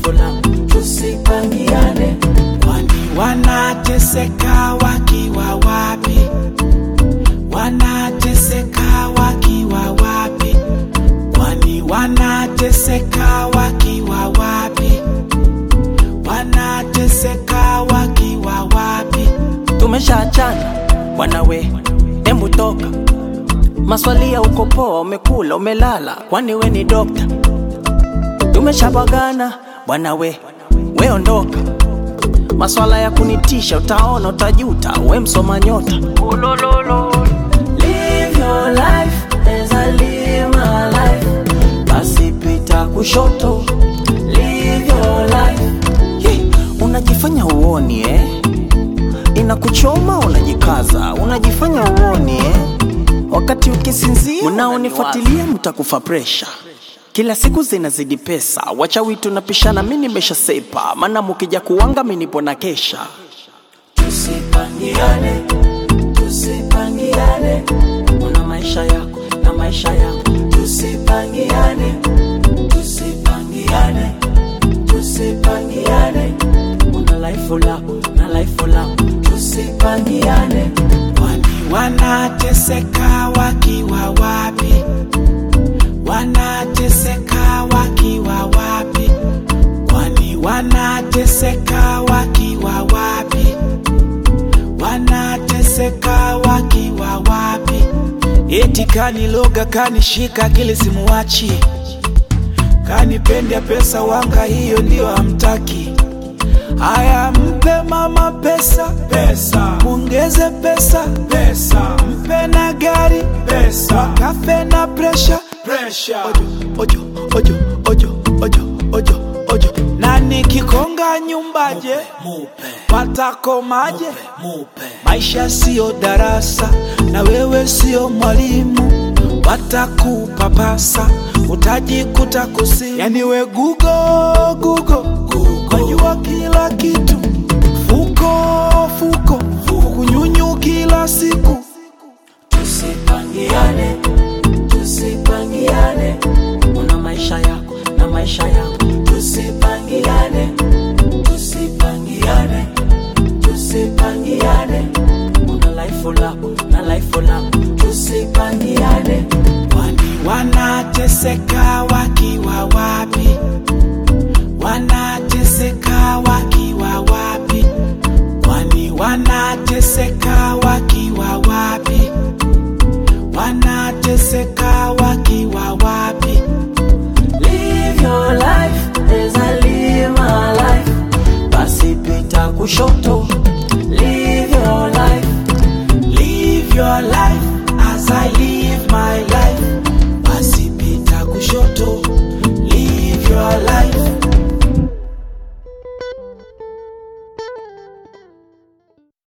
life langu, tusipangiane. Kwani wanateseka wakiwa wapi? Wanateseka wakiwa wapi? Kwani wanateseka wakiwa wapi? Wanateseka wakiwa wapi? Tumeshaachana bwana we, embu toka. Maswali ya uko poa, umekula umelala, kwani we ni dokta? Tumeshabagana bwana we, we ondoka. Maswala ya kunitisha, utaona utajuta, we msoma nyota. Ulololo. Live your life as I live my life. Basi pita kushoto. Live your life. Ye, unajifanya uoni eh? Inakuchoma unajikaza, unajifanya uoni eh? Wakati ukisinzia unaonifuatilia mtakufa presha. Kila siku zinazidi pesa, wachawi tunapishana, mi nimeshasepa, maana mukija kuwanga mi nipo na kesha. Tusipangiane, tusipangiane, una maisha yako na maisha yangu. Tusipangiane, tusipangiane, tusipangiane, una life lako na life langu. Tusipangiane, Kwani wanateseka wakiwa wapi? Wanateseka wakiwa wapi? Kwani wanateseka wakiwa wapi? Wanateseka wakiwa wapi? Eti kaniloga kanishika akili simuwachi, kanipenda pesa wanga, hiyo ndio hamtaki. Aya, mpe mama pesa pesa, mwongeze pesa pesa, mpe na gari pesa, kafe na presha presha, ojo ojo ojo ojo ojo ojo, na nikikonga nyumbaje watakomaje? Maisha siyo darasa na wewe siyo mwalimu, watakupapasa utajikuta kusi, yani we gugo gugo, wajua kila kitu, fuko fuko, kunyunyu kila siku. tusipangiane, tusipangiane, una maisha yako na maisha yangu. Tusipangiane, tusipangiane, tusipangiane, una life lako na life langu. Tusipangiane, Kwani wanateseka wakiwa wapi? Wanateseka wakiwa wapi? Kwani wanateseka wakiwa wapi? Wanateseka wakiwa wapi? live your life as I live my life. Basi pita kushoto, live your life. Live your life as I live my life. Basi pita kushoto. Live your life.